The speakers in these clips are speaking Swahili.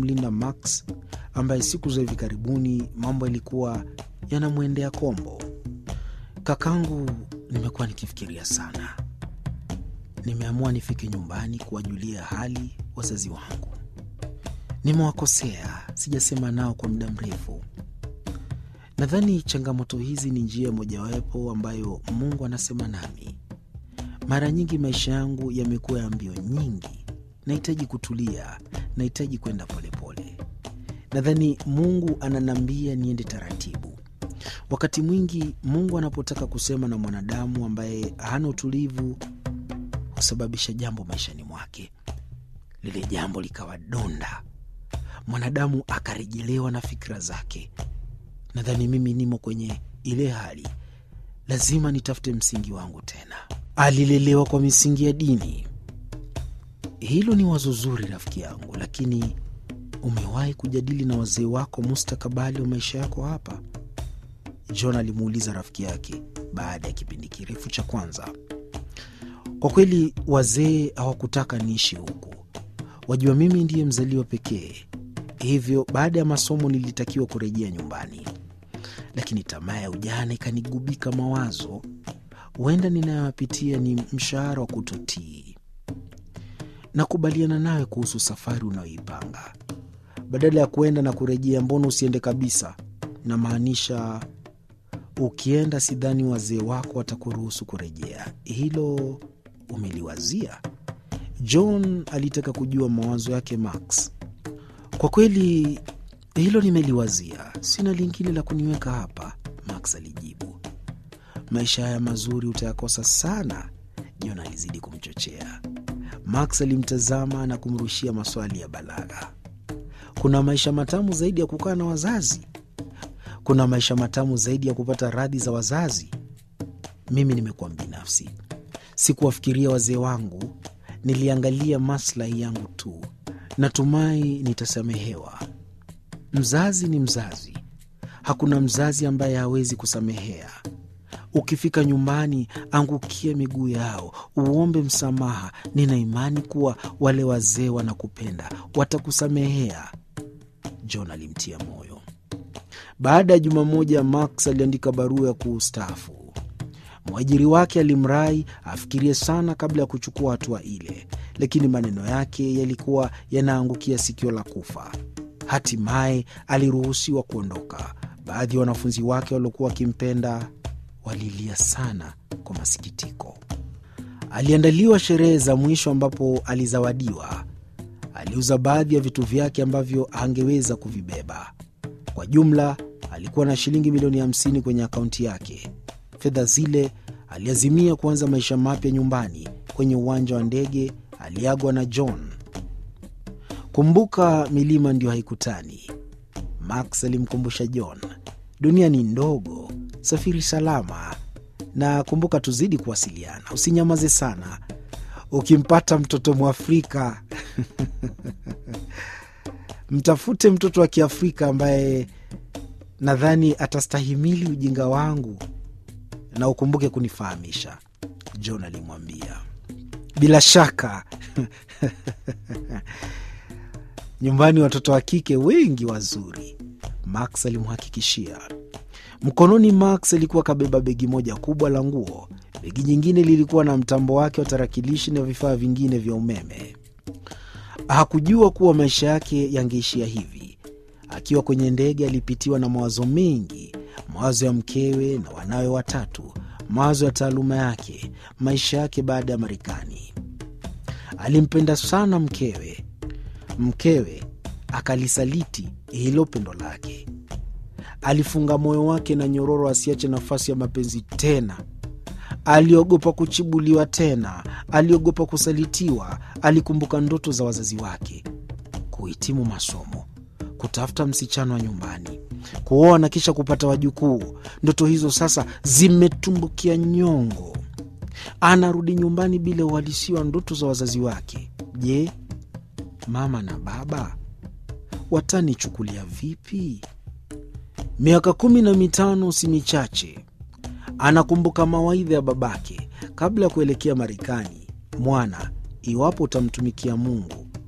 kumlinda Max ambaye siku za hivi karibuni mambo yalikuwa yanamwendea kombo. Kakangu, nimekuwa nikifikiria sana. Nimeamua nifike nyumbani kuwajulia hali wazazi wangu. Nimewakosea, sijasema nao kwa muda mrefu. Nadhani changamoto hizi ni njia mojawapo ambayo Mungu anasema nami. Mara nyingi maisha yangu yamekuwa ya mbio nyingi, nahitaji kutulia, nahitaji kwenda polepole. Nadhani Mungu ananiambia niende taratibu. Wakati mwingi Mungu anapotaka kusema na mwanadamu ambaye hana utulivu, husababisha jambo maishani mwake, lile jambo likawa donda, mwanadamu akarejelewa na fikira zake. Nadhani mimi nimo kwenye ile hali, lazima nitafute msingi wangu tena. Alilelewa kwa misingi ya dini. Hilo ni wazo zuri, rafiki yangu, lakini umewahi kujadili na wazee wako mustakabali wa maisha yako hapa? John alimuuliza rafiki yake baada ya kipindi kirefu cha kwanza. Kwa kweli, wazee hawakutaka niishi huku. Wajua, mimi ndiye mzaliwa pekee, hivyo baada ya masomo nilitakiwa kurejea nyumbani, lakini tamaa ya ujana ikanigubika mawazo. Huenda ninayoyapitia ni mshahara wa kutotii. Nakubaliana nawe kuhusu safari unayoipanga. Badala ya kuenda na kurejea, mbona usiende kabisa? Namaanisha, ukienda, sidhani wazee wako watakuruhusu kurejea. Hilo umeliwazia? John alitaka kujua mawazo yake Max. Kwa kweli hilo nimeliwazia, sina lingine la kuniweka hapa, Max alijibu. Maisha haya mazuri utayakosa sana, John alizidi kumchochea. Max alimtazama na kumrushia maswali ya balagha. Kuna maisha matamu zaidi ya kukaa na wazazi? Kuna maisha matamu zaidi ya kupata radhi za wazazi? Mimi nimekuwa mbinafsi, sikuwafikiria wazee wangu, niliangalia maslahi yangu tu. Natumai nitasamehewa. Mzazi ni mzazi, hakuna mzazi ambaye hawezi kusamehea. Ukifika nyumbani, angukia miguu yao, uombe msamaha. Nina imani kuwa wale wazee wanakupenda, watakusamehea. John alimtia moyo. Baada ya juma moja, Max aliandika barua ya kuustaafu. Mwajiri wake alimrai afikirie sana kabla ya kuchukua hatua ile, lakini maneno yake yalikuwa yanaangukia sikio la kufa. Hatimaye aliruhusiwa kuondoka. Baadhi ya wanafunzi wake waliokuwa wakimpenda walilia sana kwa masikitiko. Aliandaliwa sherehe za mwisho ambapo alizawadiwa. Aliuza baadhi ya vitu vyake ambavyo hangeweza kuvibeba. Kwa jumla alikuwa na shilingi milioni 50 kwenye akaunti yake. Fedha zile aliazimia kuanza maisha mapya nyumbani. Kwenye uwanja wa ndege aliagwa na John. Kumbuka, milima ndio haikutani. Max alimkumbusha John, dunia ni ndogo, safiri salama, na kumbuka, tuzidi kuwasiliana, usinyamaze sana. Ukimpata mtoto Mwafrika mtafute mtoto wa Kiafrika ambaye nadhani atastahimili ujinga wangu, na ukumbuke kunifahamisha, John alimwambia. Bila shaka nyumbani watoto wa kike wengi wazuri, Max alimhakikishia. Mkononi Max alikuwa kabeba begi moja kubwa la nguo. Begi nyingine lilikuwa na mtambo wake wa tarakilishi na vifaa vingine vya umeme. Hakujua kuwa maisha yake yangeishia hivi. Akiwa kwenye ndege, alipitiwa na mawazo mengi, mawazo ya mkewe na wanawe watatu, mawazo ya taaluma yake, maisha yake baada ya Marekani. Alimpenda sana mkewe, mkewe akalisaliti hilo pendo lake. Alifunga moyo wake na nyororo asiache nafasi ya mapenzi tena. Aliogopa kuchibuliwa tena, aliogopa kusalitiwa. Alikumbuka ndoto za wazazi wake: kuhitimu masomo, kutafuta msichana wa nyumbani, kuoa na kisha kupata wajukuu. Ndoto hizo sasa zimetumbukia nyongo. Anarudi nyumbani bila uhalisia wa ndoto za wazazi wake. Je, mama na baba watanichukulia vipi? Miaka kumi na mitano si michache. Anakumbuka mawaidha ya babake kabla ya kuelekea Marekani: mwana, iwapo utamtumikia Mungu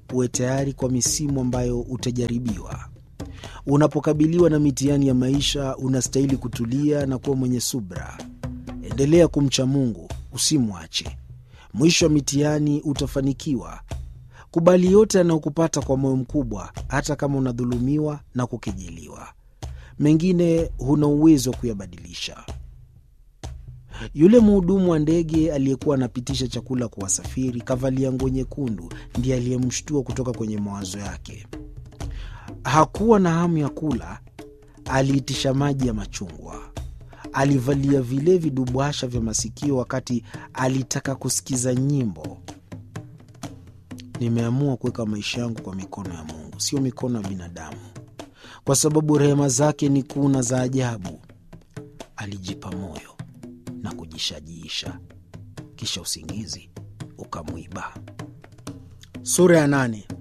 uwe tayari kwa misimu ambayo utajaribiwa. Unapokabiliwa na mitihani ya maisha, unastahili kutulia na kuwa mwenye subra. Endelea kumcha Mungu, usimwache. Mwisho wa mitihani utafanikiwa. Kubali yote yanayokupata kwa moyo mkubwa, hata kama unadhulumiwa na kukejeliwa. Mengine huna uwezo wa kuyabadilisha. Yule mhudumu wa ndege aliyekuwa anapitisha chakula kwa wasafiri, kavalia nguo nyekundu, ndiye aliyemshtua kutoka kwenye mawazo yake. Hakuwa na hamu ya kula, aliitisha maji ya machungwa. Alivalia vile vidubwasha vya masikio wakati alitaka kusikiza nyimbo. Nimeamua kuweka maisha yangu kwa mikono ya Mungu, sio mikono ya binadamu, kwa sababu rehema zake ni kuu na za ajabu. Alijipa moyo na kujishajiisha, kisha usingizi ukamwiba. Sura ya nane.